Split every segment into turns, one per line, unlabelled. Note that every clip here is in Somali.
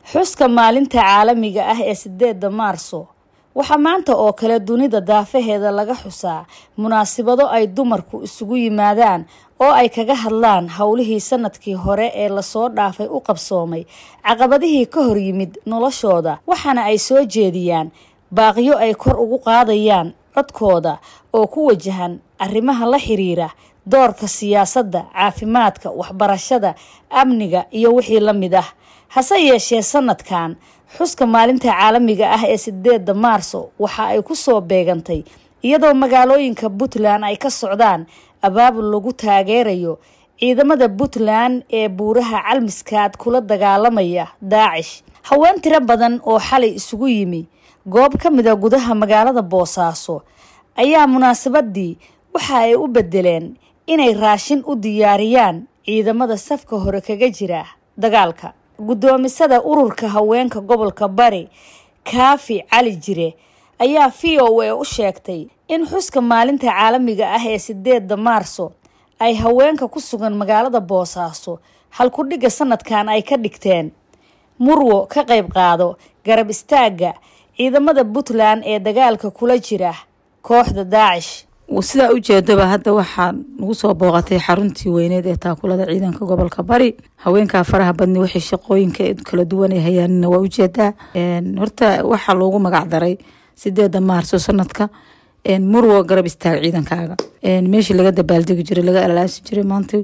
xuska maalinta caalamiga ah ee sideedda maarso waxaa maanta oo kale dunida daafaheeda laga xusaa munaasibado ay dumarku isugu yimaadaan oo ay kaga hadlaan howlihii sanadkii hore ee lasoo dhaafay u qabsoomay caqabadihii ka hor yimid noloshooda waxaana ay soo jeediyaan baaqyo ay kor ugu qaadayaan codkooda oo ku wajahan arrimaha la xiriira doorka siyaasadda caafimaadka waxbarashada amniga iyo wixii la mid ah hase yeeshee sanadkan xuska maalinta caalamiga ah ee sideedda maarso waxa ay ku soo beegantay iyadoo magaalooyinka puntland ay ka socdaan abaabul lagu taageerayo ciidamada puntland ee buuraha calmiskaad kula dagaalamaya daacish haween tiro badan oo xalay isugu yimi goob ka mida gudaha magaalada boosaaso ayaa munaasabadii waxa ay u bedeleen inay raashin u diyaariyaan ciidamada safka hore kaga jira dagaalka guddoomisada ururka haweenka gobolka bari kaafi cali jire ayaa v o a u sheegtay in xuska maalinta caalamiga ah ee sideedda maarso ay haweenka ku sugan magaalada boosaaso halkudhigga sanadkan ay ka dhigteen murwo ka qayb qaado garab istaagga ciidamada puntland ee dagaalka kula jira kooxda daacish
sidaa ujeedaba hadda waxaa nagu soo booqatay xaruntii weyneed ee taakulada ciidanka gobolka bari haweenkaa faraha badni waxay shaqooyinka kala duwan ay hayaanina waa ujeedaa horta waxaa loogu magac daray sideeda maarso sanadka murwo garab istaag ciidankaaga meeshii laga dabaaldegi jiray laga alaasi jiray maanta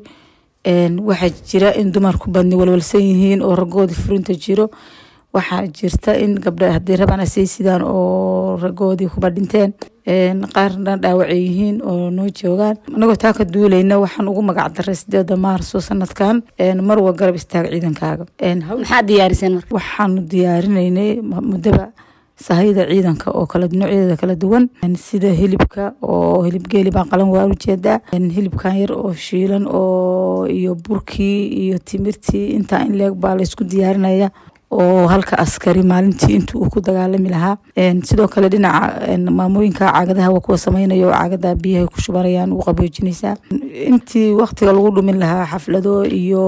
waxaa jira in dumarku badni walwalsan yihiin oo ragoodii furinta jiro waxaa jirta in gabdha haday rabaan asay sidaan oo ragoodii kuba dhinteen qaarna dhaawacay yihiin oo noo joogaan anagoo taa ka duulayna waxaan ugu magac daray sideeda maarso sanadkan marwa garab istaag ciidankaaga
maxaad diyaariseen marka
waxaanu diyaarinaynay muddaba sahayda ciidanka oo kala noocyadeeda kala duwan sida hilibka oo hilib geeli baan qalan waa ujeedaa hilibkan yar oo shiilan oo iyo burkii iyo timirtii intaa in leeg baa laysku diyaarinaya oo halka askari maalintii intu uu ku dagaalami lahaa sidoo kale dhinaca maamooyinka caagadaha waa kuwa sameynaya oo caagada biyahay ku shubanayaan u qaboojinaysaa intii waktiga lagu dhumin lahaa xaflado iyo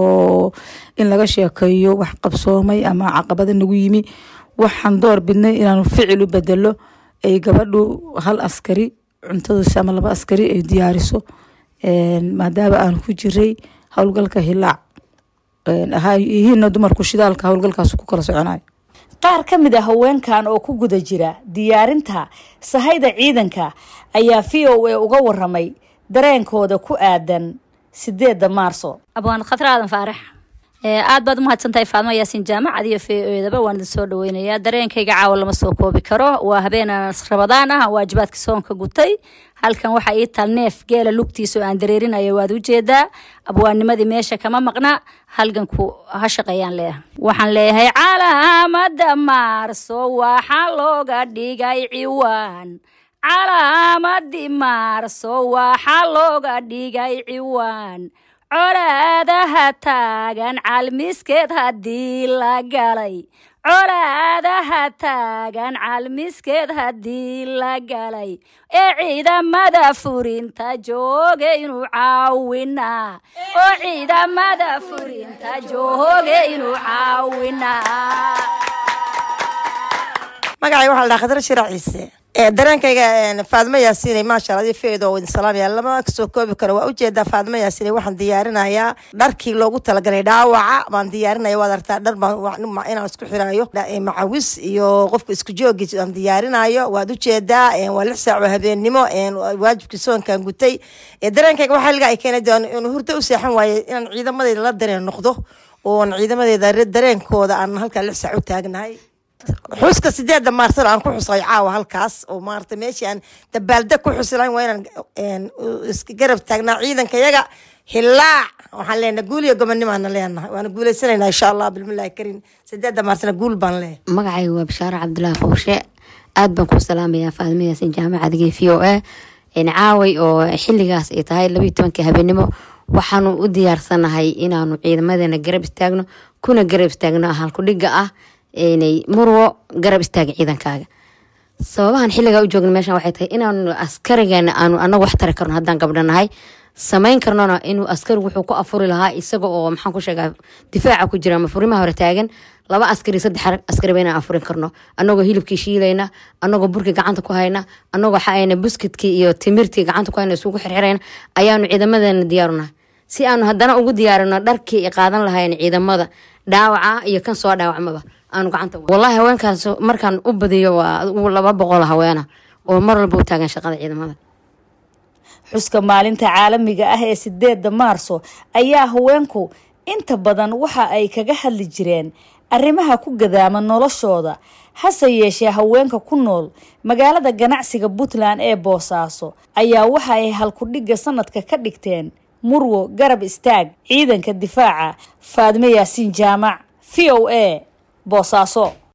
in laga sheekeeyo wax qabsoomay ama caqabada nagu yimi waxaan door bidnay inaanu ficil u bedelo ay gabadhu hal askari cuntadiisa ama laba askari ay diyaariso maadaama aan ku jiray howlgalka hilaac yihiina dumarku shidaalka howlgalkaas ku kala soconayo
qaar ka mid a haweenkan oo ku guda jira diyaarinta sahayda ciidanka ayaa v o a uga waramay dareenkooda ku aadan sideedda maarso
abwaan khatar aadan faarax aad baad umahadsantahay faadmo yaasiin jaamacad iyo v o edaba waan idin soo dhaweynayaa dareenkayga caawa lama soo koobi karo waa habeenan rabadaan ah waajibaadka soonka gutay halkan waxaa ii taal neef geela lugtiisa oo aan dareerinayo waad ujeedaa abwaanimadii meesha kama maqna halganku ha shaqeeyaan leeyahay waxaan leeyahay calaamada maarso waxaa looga dhigay ciwaan calaamadii maarso waxaa looga dhigay ciwaan colaadaha taagan calmiskeed haddii la galay colaadaha taagan calmiskeed haddii la galay ee ciidamada furinta jooge inuu caawinaa oo ciidamada furinta jooge inuu caawinaa
magacay waxaa la dhaha khadra shirac ciise dareenkayga faadmo yaasiinay maasha allah feedo idin salaamaya lama kasoo koobi karo waa ujeedaa faadmo yaasiinay waxaan diyaarinayaa dharkii loogu talagalay dhaawaca baan diyaarinaya waad artaa dhar baan inaan isku xiraayo macawis iyo qofka isku joogi aan diyaarinayo waad ujeedaa waa lix saac oo habeennimo waajibkii soonkan gutay dareenkayga waxaa liga ay keenay inuu hurdo u seexan waaye inaan ciidamadeyda la dareen noqdo oon ciidamadeeda dareenkooda aan halkaa lix saac u taagnahay xuska sideeda maarsana aan ku xusay caawa halkaas oo maarata meeshii aan dabaaldeg ku xusi lahayn waa inaan iska garab taagnaa ciidanka yaga hilaac waxaan leenahay guul iyo gobonnimaana leenahay waana guuleysanaynaa insha allah bilmillahi kariim sideeda maarsana guul baan leeyahay
magacayga waa bashaaro cabdulaahi qowshe aad baan ku salaamayaa faadimo yaasin jaamacadga v o a caaway oo xiligaas ay tahay labayo tobankii habeenimo waxaanu u diyaarsanahay inaanu ciidamadeena garab istaagno kuna garab istaagno halkudhiga ah inay murwo garab istaaga ciidankaaga sababahan xiligaa u joogna meeshan waxay tahay inaanu askarigeena aanu anagu wax tari karno haddaan gabdhanahay samayn karnona inuu askari wuxuu ku afuri lahaa isaga oo maxaan ku sheegaa difaaca ku jira ama furimaha hore taagan laba askari saddex askariba inaan afurin karno anagoo hilibkii shiilayna anagoo burkii gacanta ku hayna anagoo waxaayna buskidkii iyo timirtii gacanta ku hayna isugu xirxirayna ayaanu ciidamadeena diyaarunahay si aanu haddana ugu diyaarino dharkii ay qaadan lahayn ciidamada dhaawaca iyo kan soo dhaawacmaba aanu gacanta wallahi haweenkaas markaan u badiyo waa laba boqol haweena oo mar walba u taagan shaqada ciidamada
xuska maalinta caalamiga ah ee sideedda maarso ayaa haweenku inta badan waxa ay kaga hadli jireen arrimaha ku gadaama noloshooda hase yeeshee haweenka ku nool magaalada ganacsiga puntland ee boosaaso ayaa waxa ay halkudhigga sanadka ka dhigteen murwo garab istaag ciidanka difaaca faadme yaasiin jaamac v o a boosaaso